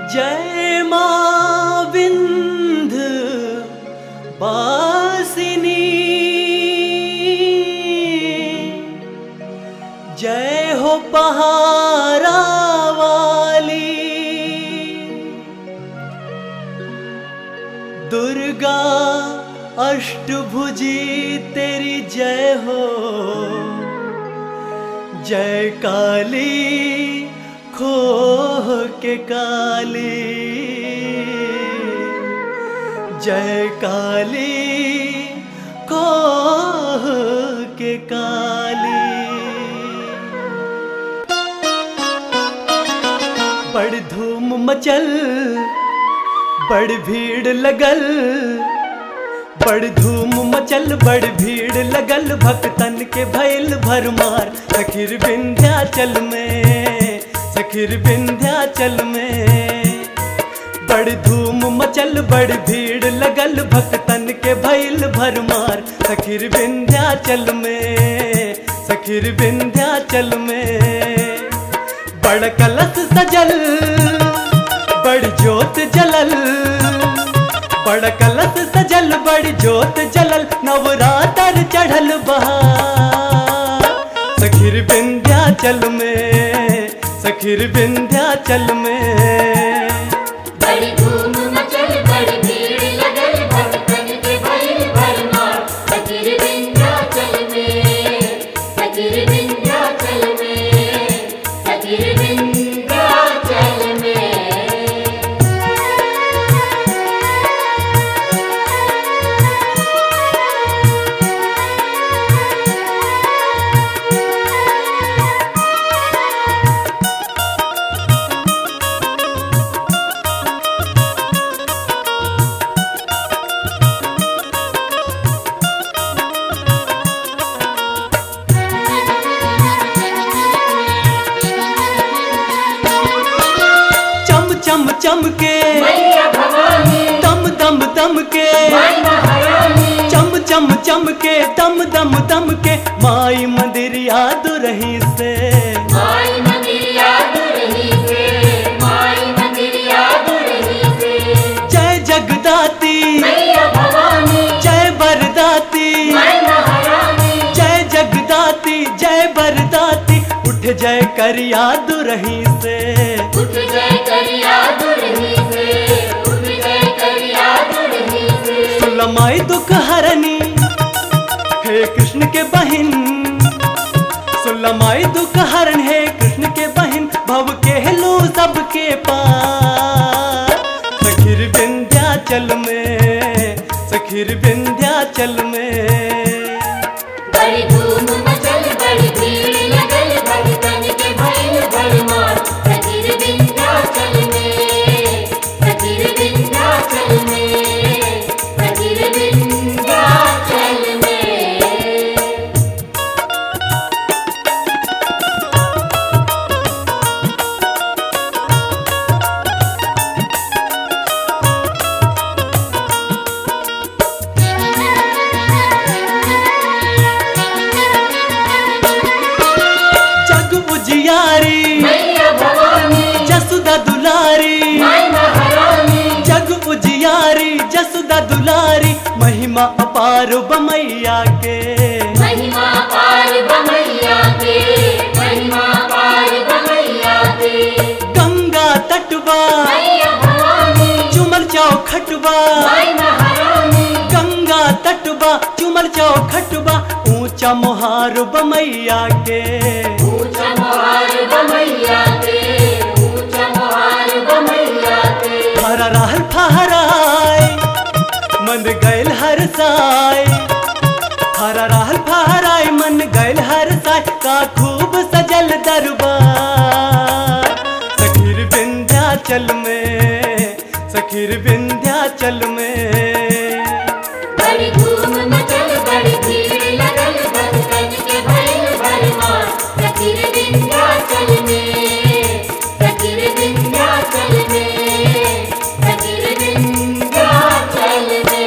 जय मां विंध बासिनी जय हो पहारा वाली दुर्गा अष्टभुजी तेरी जय हो जय काली खोह के काली जय काली खोह के काली बड़ धूम मचल बड़ भीड़ लगल बड़ धूम मचल बड़ भीड़ लगल भक्तन के भैल भरमार सखिर विंध्याचल में सखिर विंध्याचल में बड़ धूम मचल बड़ भीड़ लगल भक्तन के भैल भरमार सखिर विंध्याचल में सखिर विंध्याचल में बड़ कलश सजल बड़ जोत जलल बड़ कलश सजल बड़ जोत जलल नवरातर चढ़ल बहार सखिर विंध्याचल में सखिर विंध्याचल में बड़ी धूम मचल बड़ी भीड़ लगल भक्तन के भइल भरमार फकीर विंध्याचल में फकीर विंध्याचल में फकीर विंध्याचल में चम चम चम के मैया भवानी दम दम दम के माई महारानी चम चम चम के दम दम दम के माई मंदिर याद रही से माई मंदिर याद रही से माई मंदिर याद रही से जय जगदाती मैया भवानी जय बरदाती माई महारानी जय जगदाती जय बरदाती उठ जय कर याद रही से उठ जय कर याद रही से उठ जय कर याद रही से सुलमाई दुख हरनी हे कृष्ण के बहिन सुलमाई दुख हरण हे कृष्ण के बहिन भव के लो सबके पार सखिर विंध्याचल में सखिर विंध्याचल में बड़ी धूम मचल बड़ी भीड़ लगल भक्तन के भइल भरमार फकीर विंध्याचल में फकीर विंध्याचल में फकीर विंध्याचल में जग उजियारी मैया भवानी जसुदा दुलारी माई महारानी जग उजियारी जसुदा दुलारी महिमा अपार बमैया के महिमा पार बमैया के महिमा पार बमैया के गंगा तटवा मैया भवानी चुमल चौखटवा माई महारानी गंगा तटवा चुमल चौखटवा ऊंचा मोहार बमैया के ऊंचा मोहार बमैया के ऊंचा मोहार बमैया के हरा रहल फहराय मन गैल हर साय हरा रहल फहराय मन गैल हर साय का खूब सजल दरबार सखीर विंध्याचल में सखीर विंध्याचल में बड़ी धूम मचल बड़ी भीड़ लगल भक्तन के भइल भरमार फकीर विंध्याचल में फकीर विंध्याचल में फकीर विंध्याचल में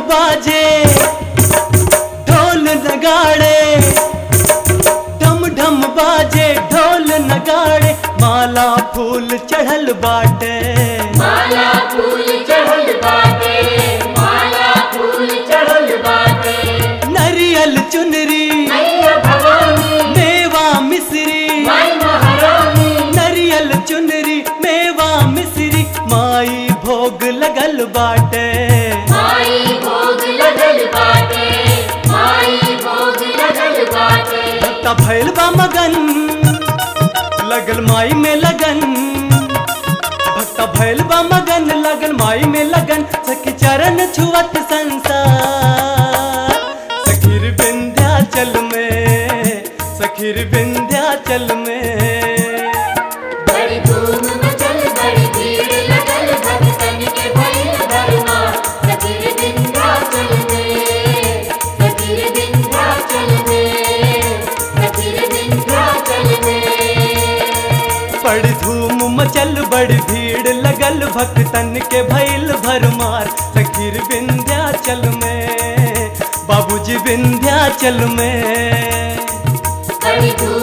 बाजे ढोल नगाड़े ढम ढम बाजे ढोल नगाड़े माला फूल चढ़ल बाटे माला फूल चढ़ल बाटे माला फूल चढ़ल बाटे नरियल चुनरी मैया भवानी मेवा मिश्री माई महारानी नरियल चुनरी मेवा मिश्री माई भोग लगल बाटे माई भोग लगल बाटे माई भोग लगल बाटे भक्ता भैल बा मगन लगल माई में लगन भक्ता भैल बा मगन लगल माई में लगन सखी चरण छुअत संसार सखीर विंध्याचल में सखीर विंध्याचल में बड़ी धूम मचल बड़ी भीड़ लगल भक्तन के भइल भरमा सतीर विंध्याचल में सतीर विंध्याचल में सतीर विंध्याचल में बड़ी धूम मचल बड़ी भीड़ लगल भक्तन के भैल भरमार सखीर विंध्याचल में बाबूजी विंध्याचल में बड़ी धूम